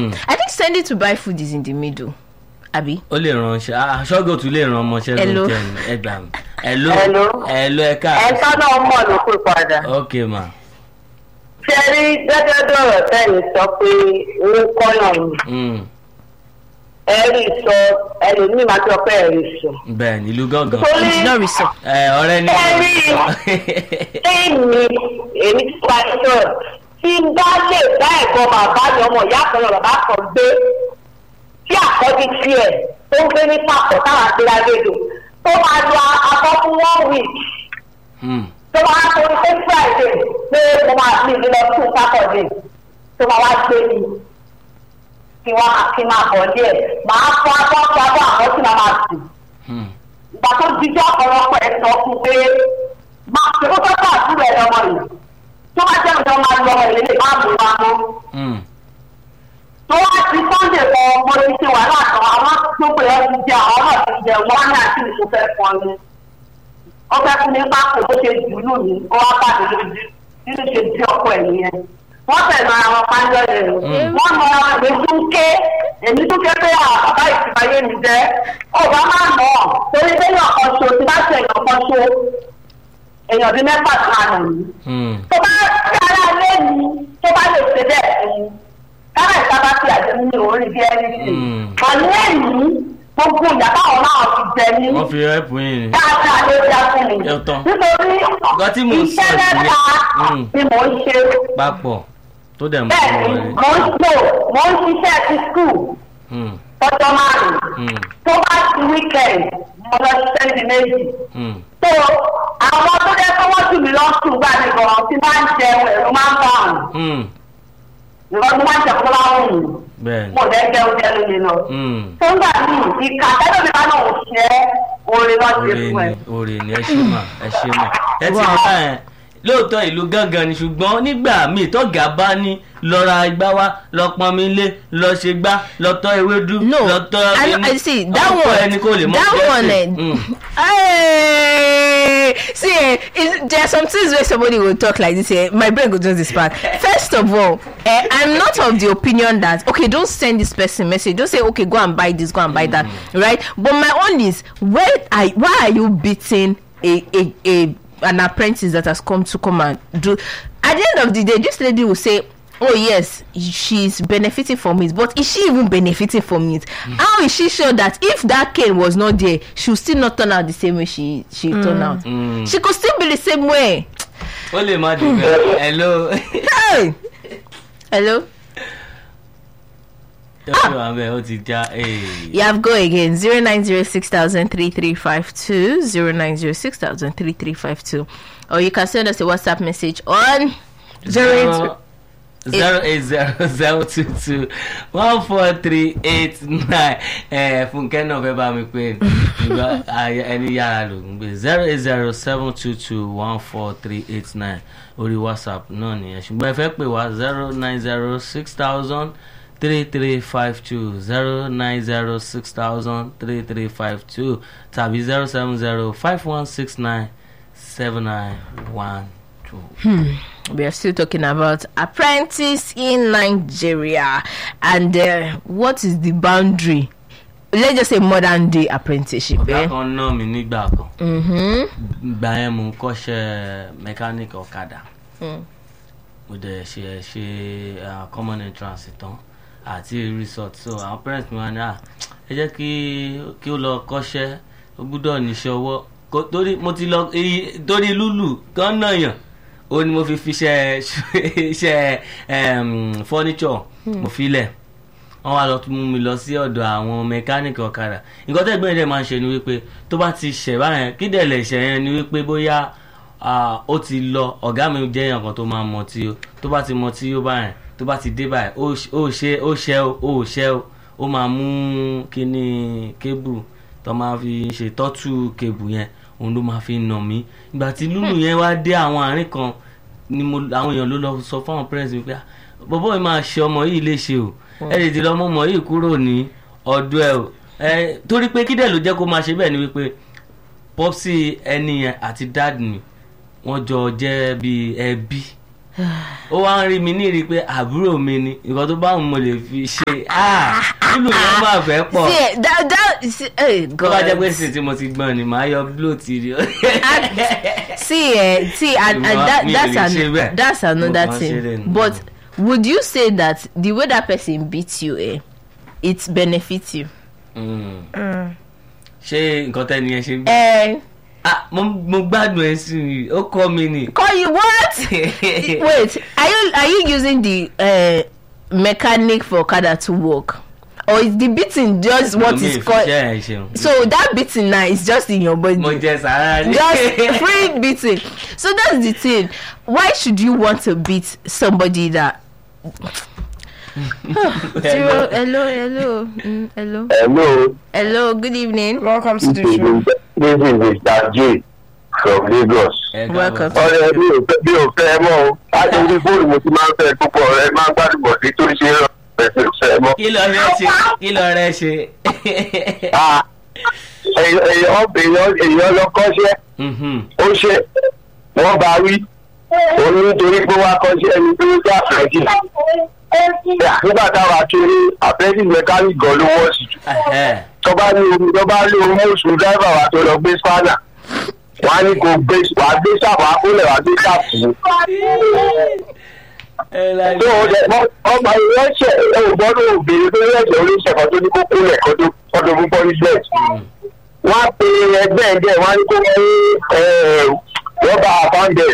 Mm. I think sending to buy food is in the middle. Abi. ó lè ránṣẹ́ aṣọ́gò tún lè ràn ọmọọṣẹ́ Hello. ló jẹ́ ní ẹgbàá mi hello Hello. hello ẹ ẹ̀ka káàárọ̀ náà mọ̀ ló pè padà. ok ma ṣe rí gẹ́gẹ́ bí ọ̀rọ̀ tẹ́lẹ̀ sọ pé owó kọ́nà ni Mm. ẹ̀rí sọ ẹlòmíì máa sọ pé ẹ̀rí sọ. bẹ́ẹ̀ ni ìlú gángan torí It's not reason. ẹ ọ̀rẹ́ ni ẹ̀rí èmi èmi ti pa ẹ̀ sọ̀rọ̀ tí n bá lè bá ẹ̀gbọ́n bàbá mi ọmọ ìyá kan bàbá kan gbé tí àkọ́bí tiẹ̀ tó ń gbé ní pàpọ̀ táwọn àgbéra lédò tó máa lo abọ́ fún one week Mm. tó máa torí pé friday pé mo máa fi ìdílé fún saturday tó máa wá gbé mi kí wọ́n kí n máa bọ̀ díẹ̀ màá fọ́ abọ́ fọ́ abọ́ àbọ̀ tí màá máa sùn Mm. ìgbà tó jíjọ́ ọ̀pọ̀lọpọ̀ ẹ̀ sọ fún pé máa ṣe kó tọ́jú àdúrà ẹ̀ lọ́mọ yìí tó bá jẹ́ ìjọba máa lọ ọmọ ìlélẹ̀ máa mú wa mọ́ Mm. tó wá ti sunday kan mo ti ṣe wàhálà kan àwọn tó pè é ti jẹ àwọn náà ti jẹ wọn ní àti ìṣó fẹ́ fún ọ ni ó fẹ́ fún mi pápò bó ṣe jù lù mí ó wá bá mi lójú nínú ṣe di ọkọ ẹ̀ nìyẹn wọ́n tẹ̀lé ara wọn pàjọ́ rẹ̀ wọ́n mọ ara rẹ̀ tún ké èmi tún ké pé à bàbá ìtìmáyé mi jẹ́ ọba máa nà ọ́ torí pé èèyàn kan ṣo tí bá ṣe èèyàn kan ṣo èèyàn bíi mẹ́fà kan nà mí Mm. tó bá tí ara lé mi tó bá lè ṣe bẹ́ẹ̀ fún mi kára ìsábà tí àjẹmí ní orí bí ẹni sí Mm. àní ẹ̀yìn gbogbo ìyá táwọn náà ti jẹ ní wọ́n fi rẹ́pù yín ni dáadáa ló dá fún mi Yóò tán. nítorí Nǹkan tí mò ń sọ iṣẹ́ sí mẹ́ta Mm. ni mò ń ṣe papọ̀ tó dẹ̀ mú bẹ́ẹ̀ owó ni rẹ̀ mò ń lò mò ń ṣiṣẹ́ ti skul Mm. tọ́jọ́ márùn-ún Mm. tó bá ti weekend mo lọ ṣiṣẹ́ di méjì Mm. tó àwọn tó jẹ́ pé wọ́n jù mí lọ́sùn gbà mí gan tí máa ń jẹun ẹ̀rù máa ń bá àrùn Mm. ìwọ́n tó máa ń jẹ kó láwọn òun bẹ́ẹ̀ ni mo lẹ́ jẹ́ oúnjẹ lónìí lọ. Mm. tó ń gbà mí ìka tẹ́lẹ̀ mi bá náà ò ṣe é orin náà ṣe oore fún ẹ. ni oore ni ẹ ṣe mà ẹ ṣe mà ẹ ti mọ báyẹn lóòótọ́ ìlú gángan ni ṣùgbọ́n nígbà míì tọ́gà bá ní lọ ra igbá wá lọ pọnmi lé lọ ṣe gbá lọ tọ́ ewédú No, lọ tọ́ I, ẹni I see that ọ̀pọ̀ one. ẹni kò lè mọ that bí ẹ one, ṣe. eh, Mm. Hey, see, eh, is, there are some things where somebody will talk like this. Eh, my brain will just disparate. First of all, eh, I'm not of the opinion that okay, don't send this person message. Don't say okay, go and buy this, go and buy that, right? But my own is where I why are you beating a a, a an apprentice that has come to come and do? At the end of the day, this lady will say. Oh yes, she's benefiting from it, but is she even benefiting from it? How is she sure that if that cane was not there, she will still not turn out the same way she she turned out? Mm. She could still be the same way. ó lè má dùn bẹ́ẹ̀ hello Hey, hello. tọ́jú wa bẹ́ẹ̀ ó ti já ee. You have go again zero nine zero six thousand three three five two zero nine zero six thousand three three five two, or you can send us a WhatsApp message on zero eight. zero eight zero zero two two one four three eight nine ẹ fúnkẹ́ náà fẹ́ bá mi pé ìgbà ayé- ẹni yára ló ń gbé zero eight zero seven two two one four three eight nine orí whatsapp náà nìyẹn ṣùgbọ́n ẹ fẹ́ pè wá zero nine zero six thousand three three five two zero nine zero six thousand three three five two tàbí zero seven zero five one six nine seven nine one two. we are still talking about apprentice in Nigeria and uh, what is the boundary? Let's just say modern day apprenticeship. ọ̀gá Eh? kan náà mi nígbà kan Mm-hmm. gbà yẹn mo ń kọ́ṣẹ́ mẹkáníìkì ọ̀kadà Mm. mo dẹ̀ ṣe ṣe ah, common entrance tán àti resort so àwọn parents mi wá ní à ẹ jẹ́ kí kí ó lọ kọ́ṣẹ́ ó gbúdọ̀ níṣẹ́ ọwọ́ Kó- torí mo ti lọ èyí- torí lúlù kan náà yàn ó ní mo fi fi ṣe iṣẹ́ em, furniture mo fi lẹ̀ wọ́n wá lọ tún mú mi lọ sí ọ̀dọ̀ àwọn mẹkáníìkì ọ̀kadà nǹkan tẹ́gbẹ́ rẹ̀ máa ń ṣe ni wípé tó bá ti ṣẹ̀ báyẹn kí dẹ̀ lè ṣẹ̀ yẹn ni wípé bóyá ah, ó ti lọ ọ̀gá mi jẹ́ èèyàn kan tó máa mọ tí ó tó bá ti mọ tí ó báyẹn tó bá ti dé báyìí ó ṣ- ó ṣe ó ṣẹ́ ó ó ṣẹ́ ó ó máa mú kíní kébù tó máa fi ṣe tọ́tù kébù yẹn òun ló máa fi nà mí ìgbà tí lúlù yẹn wá dé àwọn àárín kan ni mo àwọn èèyàn ló lọ sọ fáwọn parents mi pé "Ah, bọ́bọ́ yìí máa ṣe ọmọ yìí léṣe o ẹ lè ti lọ mọ́ ọmọ yìí kúrò ní ọ̀dọ̀ ẹ o ẹ torí pé kídẹ̀ ló jẹ́ kó máa ṣe bẹ́ẹ̀ ni wípé popsi ẹni yẹn àti dad mi wọ́n jọ jẹ́ bíi ẹbí ó wá ń rí mi ní rí i pé àbúrò mi ni nǹkan tó bá wù mo lè fi ṣe ah nínú yẹn máa fẹ́ pọ̀ see eh, that that see, hey tó bá jẹ́ pé god sì tí mo ti gbọ́n ni màá yọ blow ti rí o. see eh, see and, and Ìwọ- that, mi ò that's lè ṣe an, bẹ́ẹ̀. that's another Mo kàn ṣe thing lè nù. but would you say that the way that person beats you eh, it benefits you. Mm. ṣé nǹkan tẹ́ni yẹn ṣe. Eh, ah mo mo gbádùn ẹ sí i ó kọ́ mi ni. call you what. wait are you are you using the uh, mechanic for okada to work or is the beating just what Mi is ì fi called iṣẹ́ ẹ̀ ṣeun. so that beating now is just in your body mo jẹ sàárà ni. just free beating so that's the thing why should you want to beat somebody that zero hello hello mm, hello Hello, hello good evening welcome to this the is show. this is Mr. J from Lagos. Ẹ káàbọ̀. Welcome. Ọ̀rẹ́ mi ò fẹ́ mi ò fẹ́ mọ́ o. Láti orí fóònù mo ti máa ń fẹ́ púpọ̀ ọ̀rẹ́ máa ń gbádùn bọ̀ sí tó ṣe é rọ̀ ẹ̀sìn fẹ́ mọ́. kí lọ rẹ ṣe kí lọ rẹ ṣe. Ah, èèyàn èèyàn èèyàn lọ kọ́ṣẹ́ Mhm. ó ṣe wọ́n bá wí. Òun nítorí pé wá kọ́ṣẹ́ ẹni tó ń gbà fẹ́jì. Nígbà táwa kiri àfẹ́jì mẹkáníkì gan ló wọ́ sí jù. Ẹhẹ́. tọ́ba ní omi tọ́ba ní omi oṣù dáìbà wa tó lọ gbé spanner wọ́n á ní kó gbé wà á gbé sáàpù akólẹ̀ wà á gbé sáàpù. ẹ láì tó o dẹ ọmọ ìwé ṣe ògbọ́dọ̀ òbèrè tó yẹ̀jẹ̀ oníṣẹ́ kan tó ní kó kólẹ̀ kọ́dọ̀ kọ́dọ̀ fún punishment. wọ́n á pe ẹgbẹ́ ẹgbẹ́ wọ́n á ní kó wọ́n ní rọ́bà àpáǹdẹ̀